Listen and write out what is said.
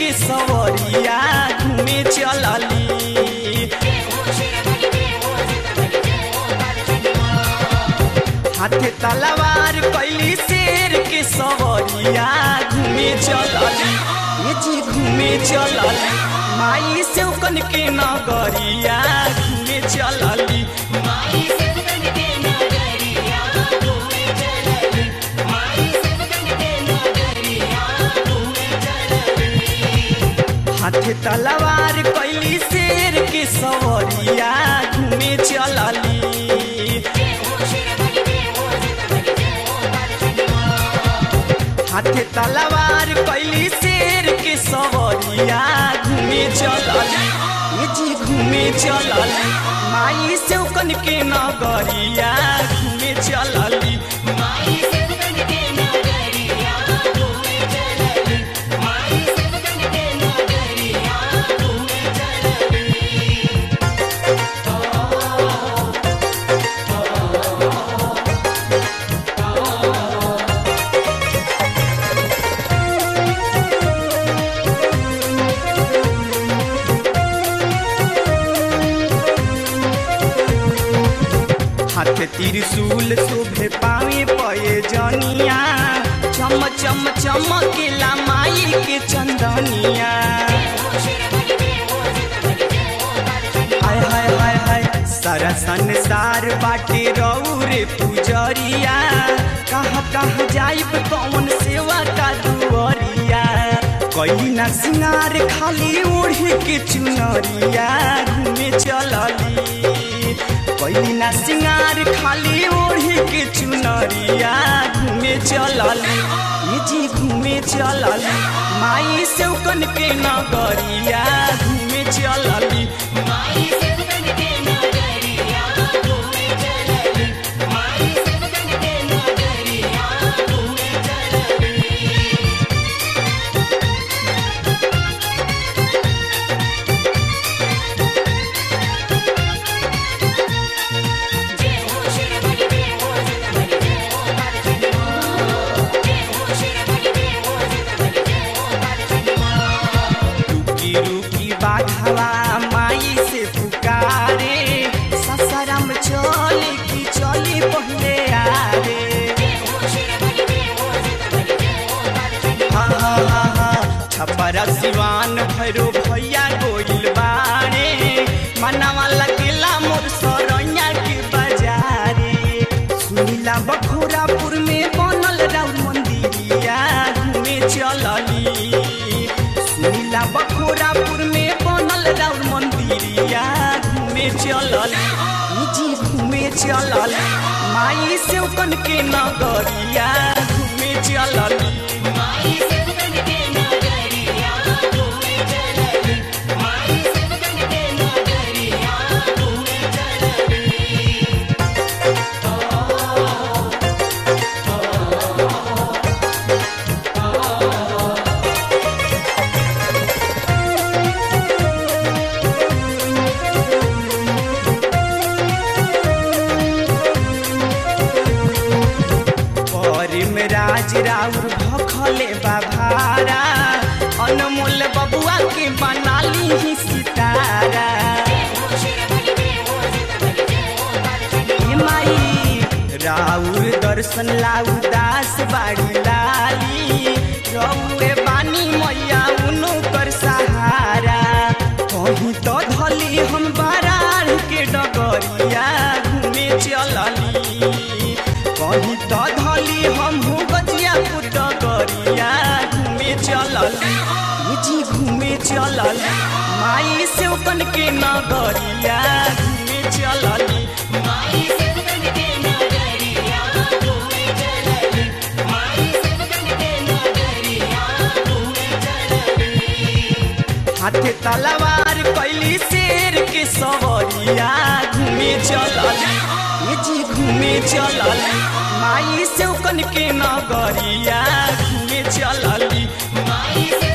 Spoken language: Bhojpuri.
के सवरिया घूमे चलली हाथे तलवार कैली शेर के सवरिया घूमे चलली ये जी घूमे चलली माई से कन के नगरिया घूमे चलली हाथे तलवार कैली शेर के सवरिया घूमे चलली हाथे तलवार कैली शेर के सवरिया घूमे चलली ये जी घूमे चलली माई से कन के नगरिया घूमे चलली हाथ त्रिशूल शोभे पावे पये जनिया चम चम चमकेला माई के चंदनिया हाय हाय हाय हाय सारा संसार बाटे रौरे पुजरिया कहाँ कहाँ जाइब कौन सेवा का दुआरिया कैली ना सिंगार खाली ओढ़े के चुनरिया घूमे चलली कैली ना सिंगार खाली ओढ़े के चुनरिया घूमे चलली ये जी घूमे चलली माई से कन के नगरिया घूमे चलली रुकी रुकी बाघवा माई से पुकारे ससरम चले की चली पहले आरे हा हा हा हा छपरा सिवान भैरो भैया गोइल बारे मनवा लगेला मोर सरैया के बाजारे सुनीला बखोरापुर में बनल राउर मंदिरिया घूमे चलली सुनीला बखोरापुर में बनल राउर मंदिरिया घूमे चलली ई जी घूमे चलली माई से कन के नगरिया घूमे चलली परिम राज राउर भखले बाभारा अनमोल बबुआ के बनाली ही सितारा हे माई राउर दर्शन लाउ दास बाड़ी लाली रउए बानी मैया उनो कर सहारा कहीं तो धली हम बारार के डगरिया घूमे चलली कहीं तो धली हम हो गजियापुर डगरिया घूमे चलली ये जी घूमे चलली माई से कन के नगरिया घूमे चलली हाथे तलवार कैली शेर के सवरिया घूमे चलली ये जी घूमे चलली माई से कन के नगरिया घूमे चलली माई से